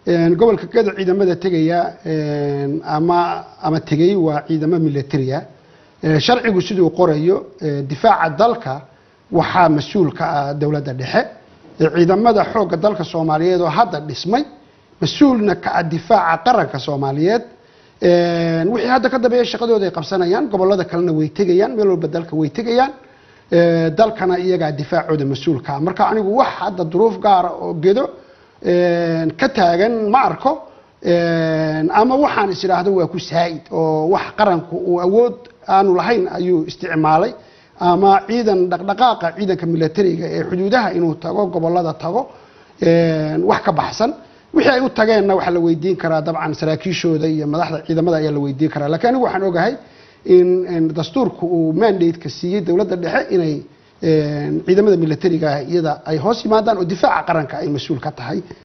gobolka gado ciidamada tegaya ama ama tegay waa ciidamo militaria sharcigu siduu qorayo difaaca dalka waxaa mas-uul ka ah dowladda dhexe ciidamada xoogga dalka soomaaliyeed oo hadda dhismay mas-uulna ka ah difaaca qaranka soomaaliyeed wixii hadda ka dambeeya shaqadooda ay qabsanayaan gobolada kalena way tegayaan meel walba dalka way tegayaan dalkana iyagaa difaacooda mas-uulka ah marka anigu wax hadda duruuf gaara oo gedo ka taagan ma arko ama waxaan is idhaahdo waa ku saa'id oo wax qaranku uu awood aanu lahayn ayuu isticmaalay ama ciidan dhaqdhaqaaqa ciidanka militariga ee xuduudaha inuu tago gobolada tago wax ka baxsan wixii ay u tageenna waxaa la weydiin karaa dabcan saraakiishooda iyo madaxda ciidamada ayaa la weydiin karaa lakiin anigu waxaan ogahay in dastuurku uu mandate-ka siiyey dowladda dhexe inay ciidamada militariga ah iyada ay hoos yimaadaan oo difaaca qaranka ay mas-uul ka tahay